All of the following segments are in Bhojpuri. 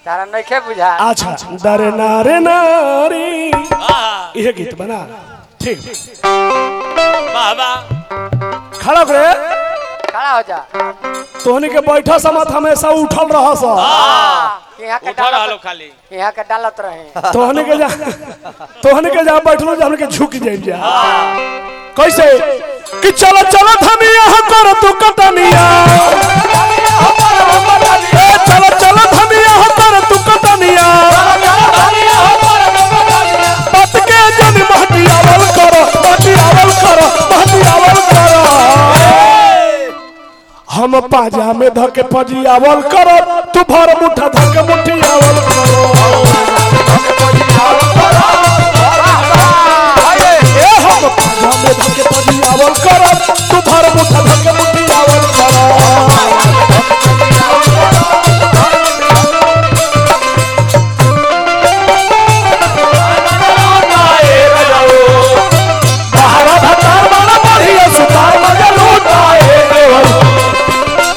तारा नइखे बुझा अच्छा दरे नारे नारी हाँ यह गीत बना ठीक वाह वाह खड़ा करे खड़ा हो जा तोहनी के बैठा समत हमेशा उठल रह सा यहाँ के उठा रहा लो डालत खाली यहाँ के डालत रहे तोहनी के जा तोहनी के जा बैठलो जा हमनी के झुक जाए जा कैसे कि चलो चलो धनिया हम कर तू कटनिया ए चलो चलो धनिया हम कर तू कटनिया पत के जन महटियावल करो महटियावल करो महटियावल करो हम पाजा में धके पजियावल करो तू भर मुठा धके मुठियावल करो ए हम पाजा में धके पजियावल करो तू भर मुठा धके मुठियावल करो बहरा भतार वाला बढ़िया सुतार मजा लूटाए देवल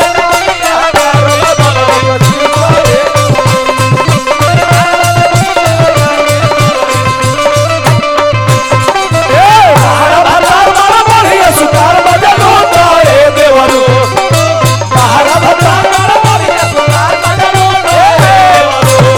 ए बहरा भतार वाला बढ़िया सुतार मजा लूटाए देवल बहरा भतार वाला बढ़िया सुतार मजा लूटाए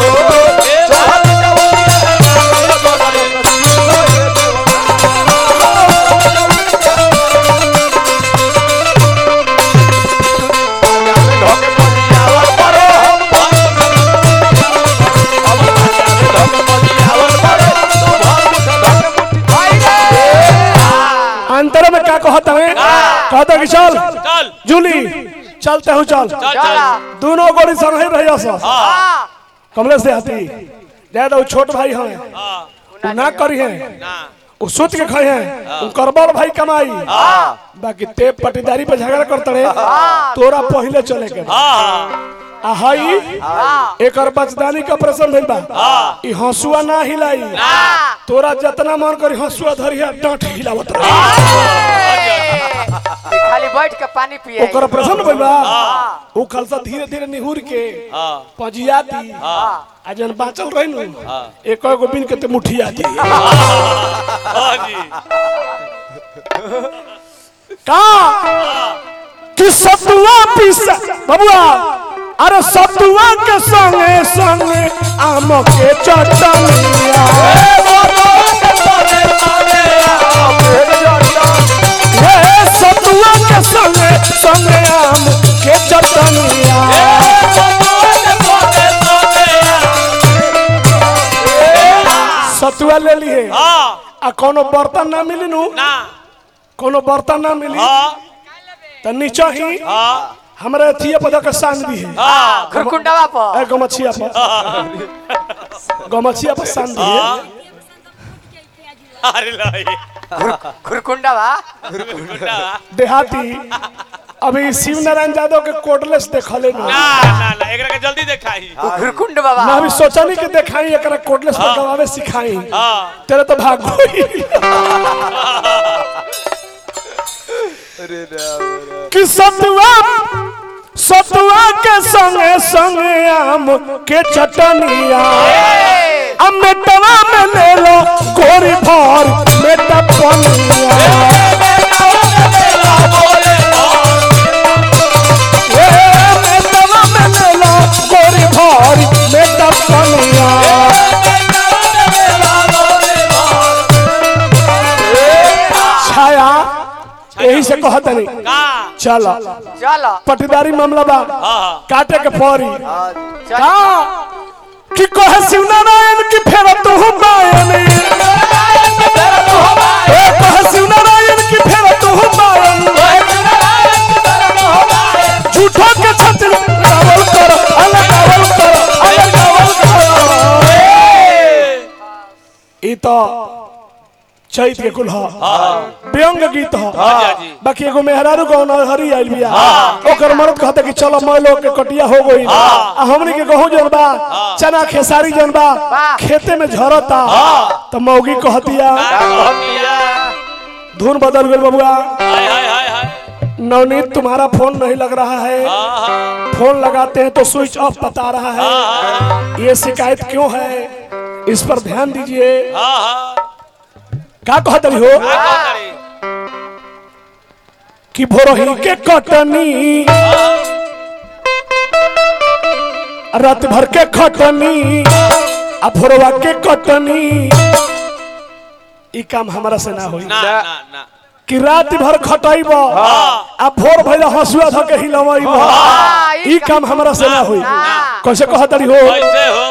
अंतर में क्या कहता है कहता कि चल चल जूली चलते हूँ चल चल चला चल दोनों गोली संग ही रहिया सा हाँ कमलेश देहाती जाए तो छोट भाई हैं हाँ उ ना करी हैं ना उ सोच के खाए हैं उनकर बड़ भाई कमाई बाकी ते पटीदारी पे झगड़ा करते रहे तोरा पहले चले के बा। हाँ आ हई एकर बचदानी का ऑपरेशन भइल बा ई हंसुआ ना हिलाई तोरा जितना मन करी हंसुआ धरिया डांट हिलावत रहे खाली बैठ के पानी पिए ओकर ऑपरेशन भइल बा उ खलसा धीरे धीरे निहुर के हाँ पजिया दी आ जन बाचल रही नु एक गो बिन के ते मुठिया दी हाँ जी का कि सतुआ पीसा बबुआ अरे सतुआ के संगे संगे आम के चटनिया हे सतुआ के संगे संगे आम के चटनिया सतुआ ले लिए हाँ आ कोनो बर्तन ना मिली नु ना कोनो बर्तन ना मिली हाँ तो नीचे ही हाँ हमारे अथिया पदा का सांग भी है हाँ खुरकुंडवा पर ए गमछिया पर गमछिया पर सांग भी है अरे लाई खुरकुंडवा गुंडा देहाती अभी शिव नारायण यादव के कोटलेस देखले ना ना ना ना एकरा के जल्दी देखाई खुरकुंड बाबा मैं अभी सोचनी कि देखाई एकरा कोटलेस पर गवावे सिखाई हाँ तेरे तो भाग गई कि सतुआ सतुआ के संगे संगे आम के चटनिया अब मेटवा में ले लो गोरी भर मेटा पनिया ए, मेटवा में ले लो गोरी भर मेटा पनिया छाया यही से कहत नहीं का चल चलो पटीदारी मामला बा हाँ काटे के पड़ी चल का कि कहे शिव नारायण की फेर तू बायन ए कहे शिव नारायण की फेर तू बायन झूठो के छत्र कावल कर अल कावल कर अल कावल कर ई तो चैत के कुल ह व्यंग गीत ह हाँ जी बाकी एगो मेहरारू गौन हरी आइल बिया ओकर मर्द कहता कि चलो मैं लोग के कटिया हो गई आ हमनी के गहूं जन बा चना खेसारी जन बा खेते में झरता तो मौगी कहतिया का कहतिया धुन बदल गेल बबुआ हाय हाय हाय हाय नवनीत तुम्हारा फोन नहीं लग रहा है हाँ हाँ फोन लगाते हैं तो स्विच ऑफ बता रहा है हाँ ये शिकायत क्यों है इस पर ध्यान दीजिए हाँ हाँ क्या कहते हो का कहतारी? कि भोरही के कटनी रात भर के खटनी आ भोरवा के कटनी ई काम हमारा से ना होई ना ना ना कि रात भर खटैब आ भोर भइल हसुआ धके हिलवैब हाँ, ई काम हमारा से ना होई ना। कैसे कहतरी हो कैसे हो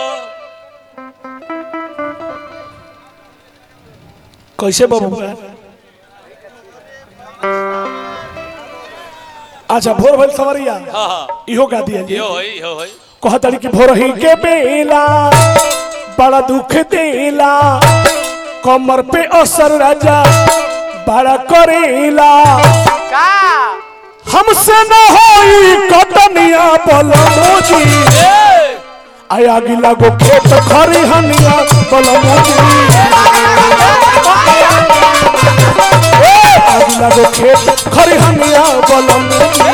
कैसे बाबू अच्छा भोर भइल सवरिया हाँ हाँ इहो गा दिया जी यो होई यो होई कहतरी कि भोरही के बेला बड़ा दुख देला कमर पे असर राजा बड़ा करेला का हमसे न होई कटनिया बलमोजी आया गिला गो खेत खरी हनिया बलमोजी आगिला गो खेत खरी हनिया बलमोजी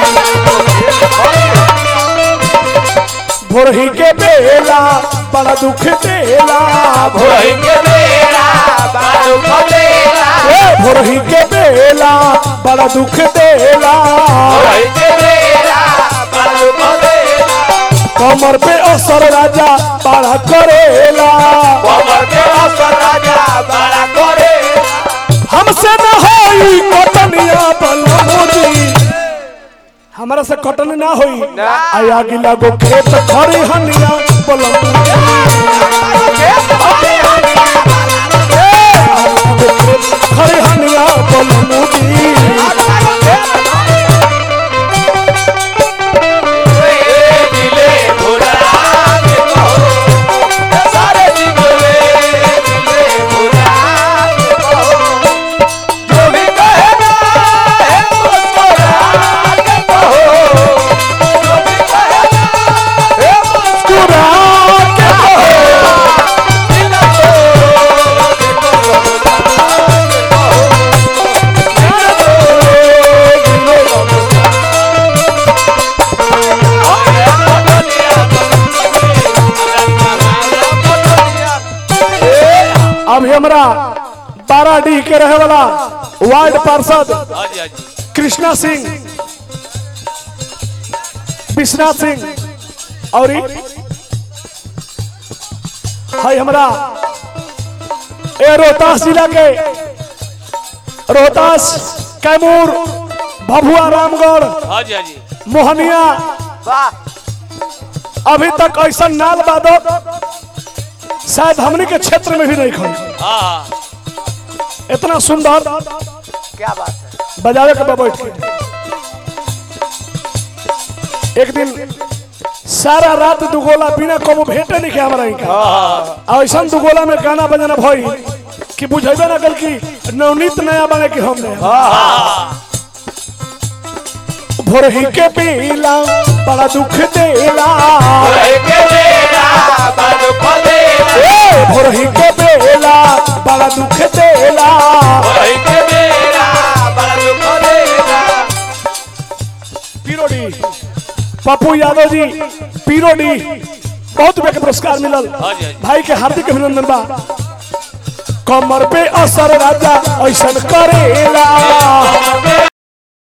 भोरही के बेला बड़ा दुख देला भोरही के बेड़ा बारू खदेला ए, भोरही के बेला बड़ा दुख देला के बेड़ा बारू खदेला कमर पे असर राजा बड़ा करेला कमर के असर राजा बड़ा करे हमसे न होई कटनिया बलमोजी हमारा से कटनी ना होई ना। आया गिला गो खेत खरी हनिया बलमोजी खरी हनिया बलमोजी दिले भुला के कहो सारे दिले दिले भुला के कहो जो भी कहना है मुस्कुरा के कहो जो भी कहना है मुस्कुरा मुस्कुरा के कहो दिल अभी हमरा बारह डी के रहे वाला वार्ड पार्षद हाँ जी हाँ जी कृष्णा सिंह विश्वनाथ सिंह और ई- हाय हमरा ए रोहतास जिला के रोहतास कैमूर भभुआ रामगढ़ हाँ जी हाँ जी मोहनिया वाह अभी तक ऐसा नाल बादक शायद हमनी के क्षेत्र में भी नहीं खड़ी हाँ हाँ इतना सुंदर क्या बात है बजावे के बा बैठ के एक दिन सारा रात दुगोला बिना कबो भेंटे नहीं किया हमारा इनका ऐसा दुगोला में गाना बजाना भई कि बुझेबे ना कल कि नवनीत नया बने कि हम नया भोरही के पीला बड़ा दुख देला के बेड़ा बारू खदेला ए, भोरही के बेला बड़ा दुख देला के बेड़ा बारू खदेला पीरोडी पप्पू यादव जी पीरोडी बहुत रुपया के पुरस्कार मिलल हाँ जी, हाँ जी। भाई के हार्दिक अभिनंदन बा कमर पे असर राजा ऐसन करेला